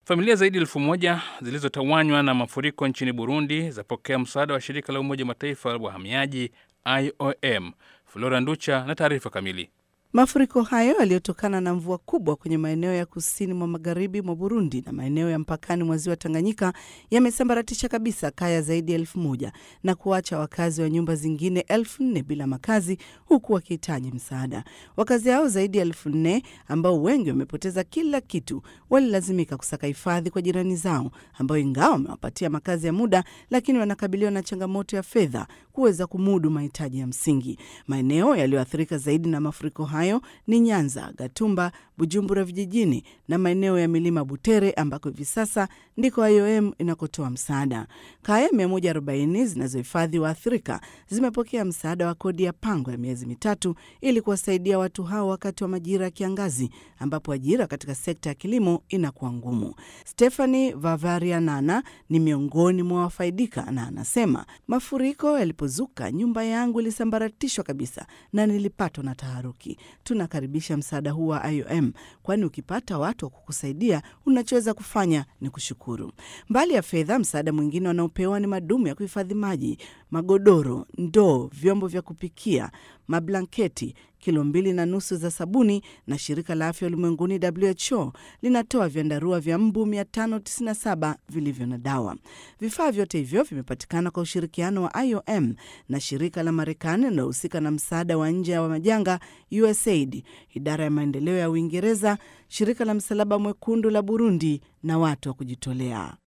Familia zaidi ya elfu moja zilizotawanywa na mafuriko nchini Burundi zapokea msaada wa shirika la Umoja Mataifa la wahamiaji IOM. Flora Nducha na taarifa kamili. Mafuriko hayo yaliyotokana na mvua kubwa kwenye maeneo ya kusini mwa magharibi mwa Burundi na maeneo ya mpakani mwa ziwa Tanganyika yamesambaratisha kabisa kaya zaidi ya elfu moja na kuacha wakazi wa nyumba zingine elfu nne bila makazi huku wakihitaji msaada. Wakazi hao zaidi ya elfu nne ambao wengi wamepoteza kila kitu walilazimika kusaka hifadhi kwa jirani zao ambao ingawa wamewapatia makazi ya muda, lakini wanakabiliwa na changamoto ya fedha kuweza kumudu mahitaji ya msingi. Maeneo yaliyoathirika zaidi na mafuriko hayo ni Nyanza, Gatumba, Bujumbura vijijini na maeneo ya milima Butere ambako hivi sasa ndiko IOM inakotoa msaada. Kaya 140 zinazohifadhi waathirika zimepokea msaada wa kodi ya pango ya miezi mitatu ili kuwasaidia watu hao wakati wa majira ya kiangazi ambapo ajira katika sekta ya kilimo inakuwa ngumu. Stephanie Vavarianana ni miongoni mwa wafaidika na anasema, mafuriko yalipozuka, nyumba yangu ilisambaratishwa kabisa na nilipatwa na taharuki. Tunakaribisha msaada huu wa IOM, kwani ukipata watu wa kukusaidia unachoweza kufanya ni kushukuru. Mbali ya fedha, msaada mwingine wanaopewa ni madumu ya kuhifadhi maji, magodoro, ndoo, vyombo vya kupikia, mablanketi, kilo mbili na nusu za sabuni, na shirika la afya ulimwenguni WHO linatoa vyandarua vya mbu 597 vilivyo na dawa. Vifaa vyote hivyo vimepatikana kwa ushirikiano wa IOM na shirika la Marekani linalohusika na msaada wa nje wa majanga USAID, idara ya maendeleo ya Uingereza, shirika la Msalaba Mwekundu la Burundi na watu wa kujitolea.